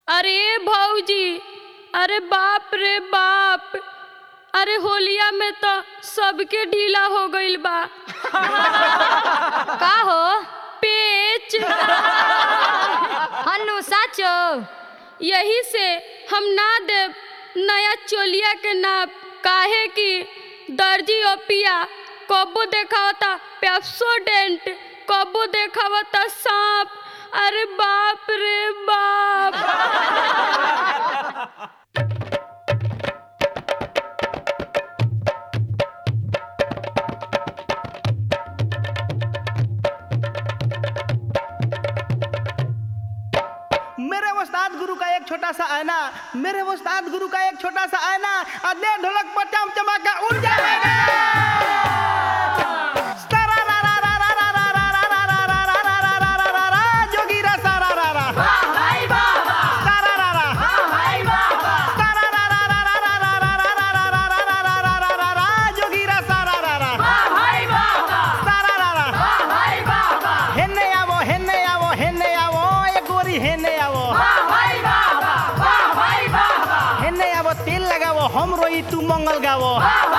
अरे भौजी अरे बाप रे बाप अरे होलिया में तो सबके ढीला हो गईल बा का हो पेच हनु साचो यही से हम ना देव नया चोलिया के नाप काहे कि दर्जी ओपिया कबो देखावता पेप्सोडेंट कबो देखावता सांप अरे बाप रे बाप मेरे उस्ताद गुरु का एक छोटा सा आईना मेरे उस्ताद गुरु का एक छोटा सा आईना अदे ढोलक पर चम चमाका उड़ जाएगा जोगीरा सारा रा रा सारा रा रा सारा रा रा रा रा रा रा रा रा रा रा रा रा रा रा रा रा रा जोगीरा सारा रा रा सारा रा रा हेन्ने आवो हेन्ने आवो हेन्ने आवो ए गोरी हेन्ने आवो हेन्ने आवो तेल लगावो हम रोई तू मंगल गावो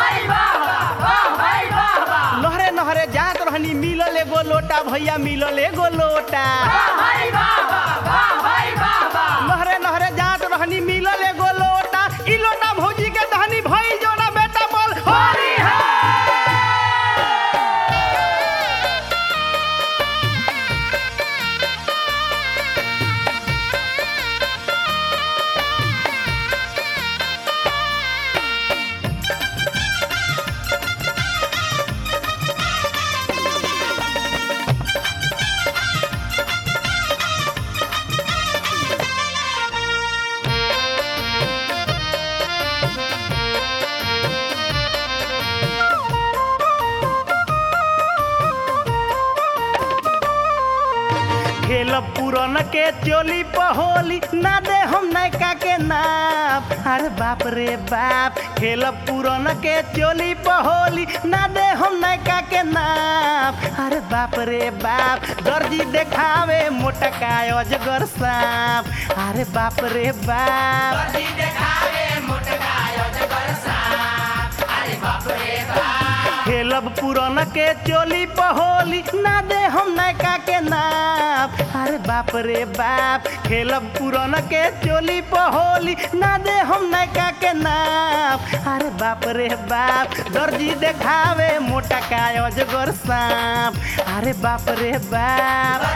नहरे नहरे जात रहनी मिलल एगो लोटा भैया मिलल एगो लोटा नहरे नहरे जात रहनी मिलल एगो लोटा ई लोटा भौजी के दहनी भइल जोना बेटा बोल होरी है खेल पुरन के चोली पहोली ना दे हम नैका के नाप अरे बाप रे बाप खेल पुरन के चोली पहोली ना दे हम नैका के नाप अरे बाप रे बाप दर्जी देखावे मोटका अजगर सांप अरे बाप रे बाप खेलब पुरन के चोली पहोली ना दे हम नैका के नाप अरे बाप रे बाप खेलब पुरन के चोली पहोली ना दे हम नैका के नाप अरे बाप रे बाप दर्जी देखावे मोटा का अजगर सांप अरे बाप रे बाप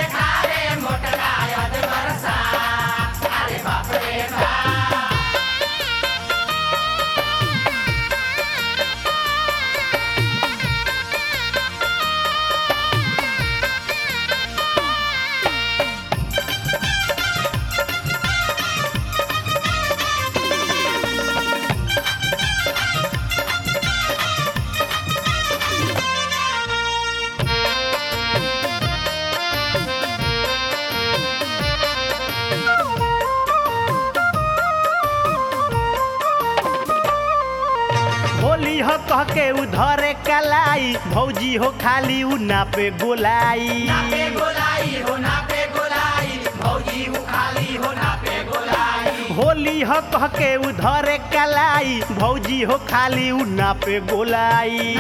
होली हो कह के उधरे कलाई भौजी हो खाली उ नापे गोलाई होली हो कह के उधरे कलाई भौजी हो खाली उ नापे गोलाई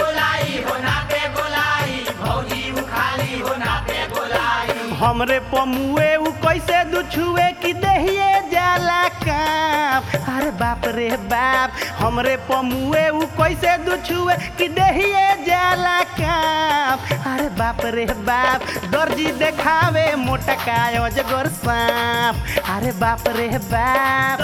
हमरे पमुए उ कैसे दुछुए कि देहिए जाला काप अरे बाप रे बाप हमरे पमुए उ कैसे दुछुए कि देहिए जाला काप अरे बाप रे बाप दर्जी देखावे मोटका अजगर सांप अरे बाप रे बाप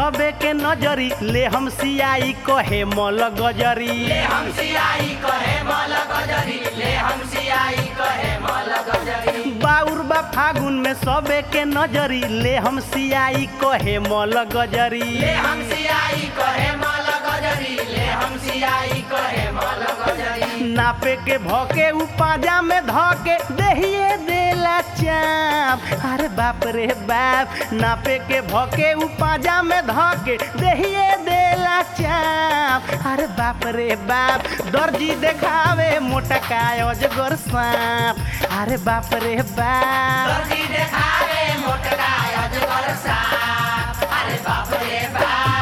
सबे के नजरी ले हम सियाई कहे मल गजरी ले हम सियाई कहे मल गजरी ले हम सियाई कहे मल गजरी बाउर बा फागुन में सबे के नजरी ले हम सियाई कहे मल गजरी ले हम सियाई कहे मल गजरी ले हम सियाई कहे मल गजरी नापे के भौके उ पाजा में धके देहिए देला चाप अरे बाप रे बाप नापे के भौके उ पाजा में धके देहिए देला चाप अरे बाप रे बाप दर्जी देखावे मोटा काय अजगर सांप अरे बाप रे बाप दर्जी देखावे मोटका अजगर साप अरे बाप रे बाप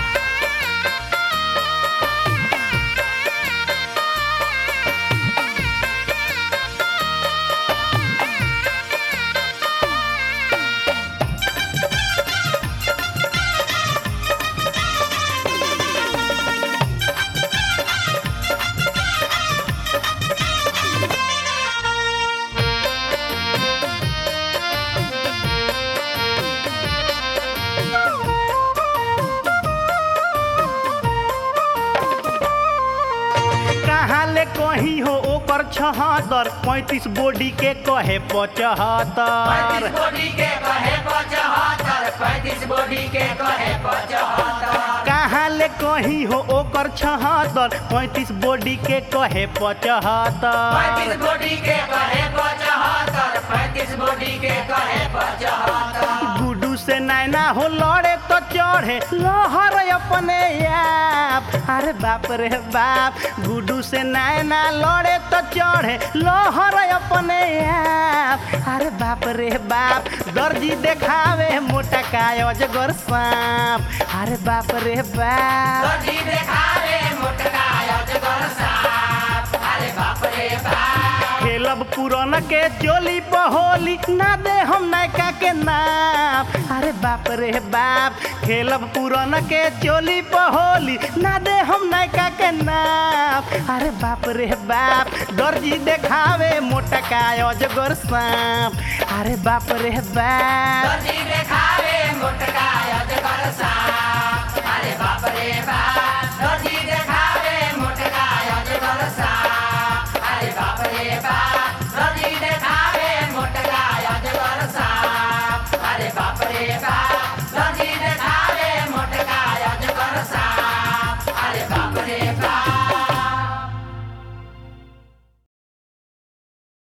कहाँ ले कहीं हो ओकर छहत्तर पैंतीस बॉडी के कहे पचहत्तर पैंतीस बॉडी के कहे पचहत्तर पैंतीस बॉडी के कहे पचहत्तर कहाँ ले कहीं हो ओकर छहत्तर पैंतीस बॉडी के कहे पचहत्तर पैंतीस बॉडी के कहे पचहत्तर पैंतीस बॉडी के कहे पचहत्तर गुडू से नैना हो लड़े तो चढ़े लहर अपने आप अरे बाप रे बाप गुडू से नैना लड़े तो चढ़े लहर अपने आप अरे बाप रे बाप दर्जी देखावे मोटा काय अजगर सांप अरे बाप रे बाप दर्जी देखावे मोटका अजगर साप अरे बाप रे बाप खेलब पुरन के चोली पहोली ना दे हम नैका के नाम अरे बाप रे बाप खेलब पुरन के चोली पहोली ना दे हम नैका के नाम अरे बाप रे बाप दर्जी देखावे मोटा काय अजगर सांप अरे बाप रे बाप दर्जी